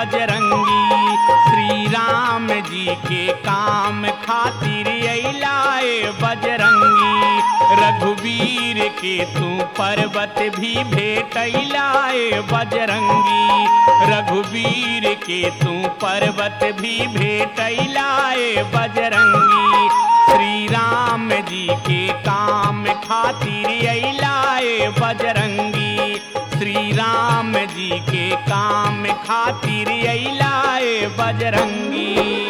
बजरंगी श्री राम जी के काम खातिर अलाए बजरंगी रघुवीर के तू पर्वत भी भेटैलाए बजरंगी रघुवीर के तू पर्वत भी भेटैलाए बजरंगी श्री राम जी के काम खातिर अलाए बजरंगी श्री राम जी के काम खातिर अलाए बजरंगी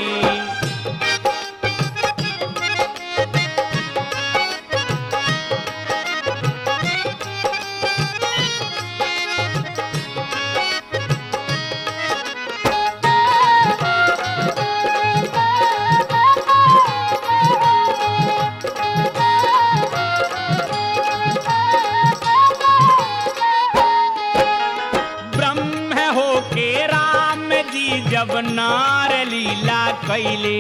ब्रह्म हो के राम जी जब नार लीला कैले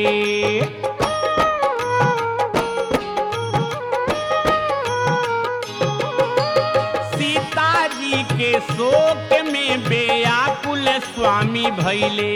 सीता जी के शोक में बेयाकुल स्वामी भैले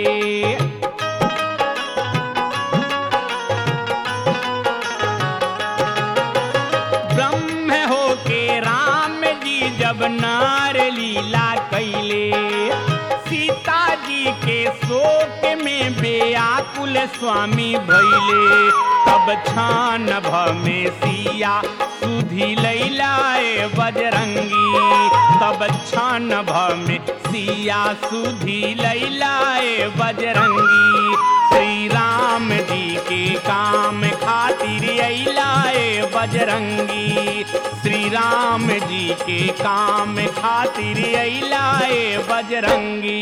ब्रह्म हो के राम जी जब नार लीला कैले सीता जी के शोक में बेयाकुल स्वामी भैले तब छान भ में सिया सुधी लैलाए बजरंगी तब छान भ में सिया सुधी लैलाए बजरंगी श्री राम जी के काम खातिर अलाए बजरंगी श्री राम जी के काम खातिर अलाए बजरंगी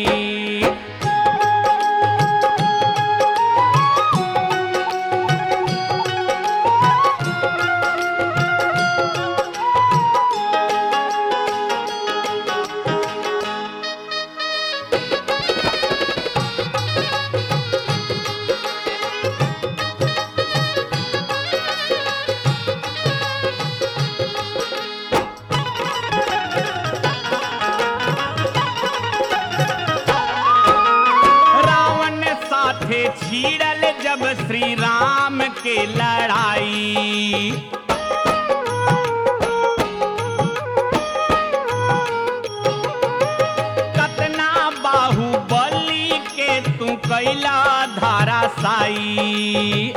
रावण साथे छीड़ल जब श्री राम के लड़ाई कतना बाहुबली के तू कैला धारा साई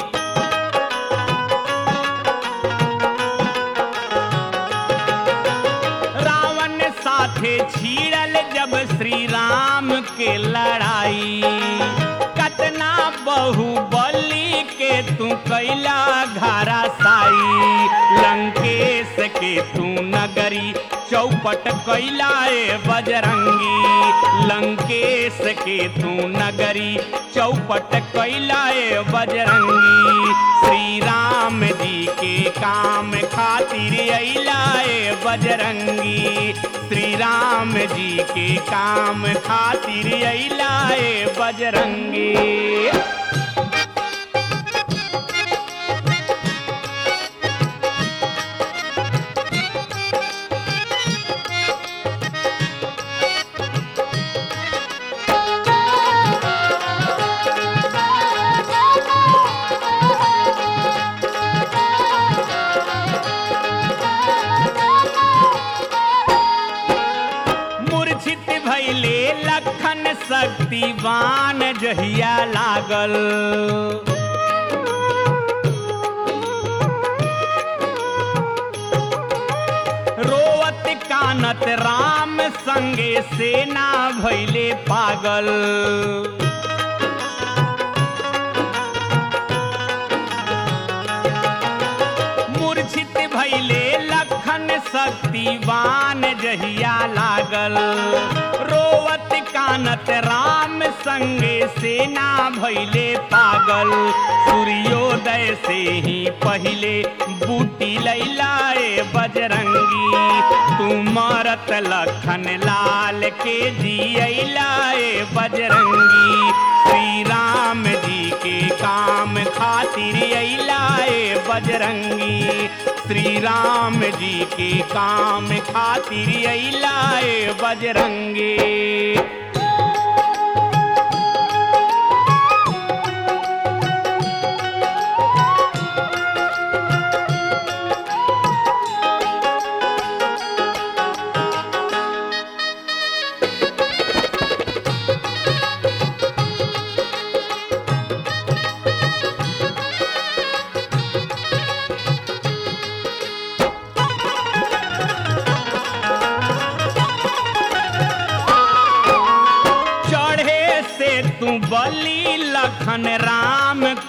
रावण साथे छीड़ल जब श्री राम के लड़ाई कतना बहुबली के तू कैला घारा साई लंकेश के तू नगरी चौपट कैलाए बजरंगी लंकेश के तू नगरी चौपट कैलाए बजरंगी श्री राम जी के काम खातिर अलाए बजरंगी श्री राम जी के काम खातिर अलाए बजरंगी मूर्छित भैले लखन शक्तिवान जहिया लागल रोवत कानत राम संगे सेना भैले पागल मूर्छित भैले लखन शक्तिवान जहिया लागल रोवत कानत राम संगे सेना भैले पागल सूर्योदय से ही पहले बूटी लैलाए बजरंगी तू मरत लखन लाल के जियलाए बजरंगी श्री राम जी के काम खातिर अलाए बजरंगी श्री राम जी के काम खातिर अलाए बजरंगी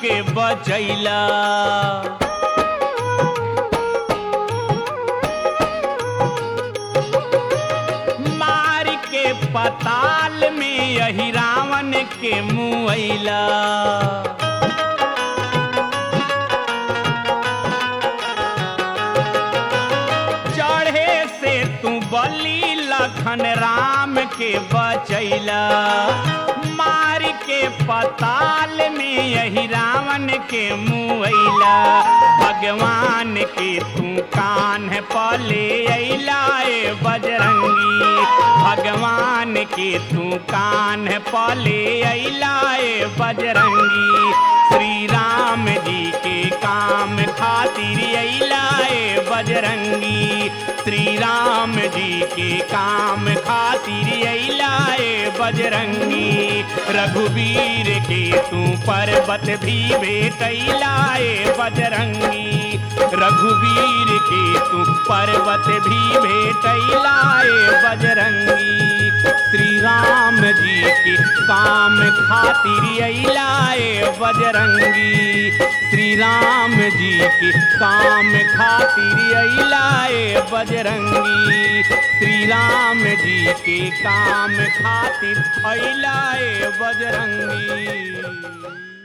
के बचैला मार के पताल में यही रावण के मुआइला चढ़े से तू बली लखन राम के बचैला मार के पताल में यही रावण के मुआइला भगवान के तू कान पले अला ए बजरंगी भगवान के तू कान पले अला ए बजरंगी श्री राम जी के काम खातिर अला ए बजरंगी श्री राम जी के काम खातिर अला ए बजरंगी रघुवीर के तू पर्वत भी बेटैला ए बजरंगी रघुवीर के तू पर्वत भी भेटैला ए बजरंगी श्री राम जी के काम खातिर अला ए बजरंगी श्री राम जी के काम खातिर अला ए बजरंगी श्री राम जी के काम खातिर अला ए बजरंगी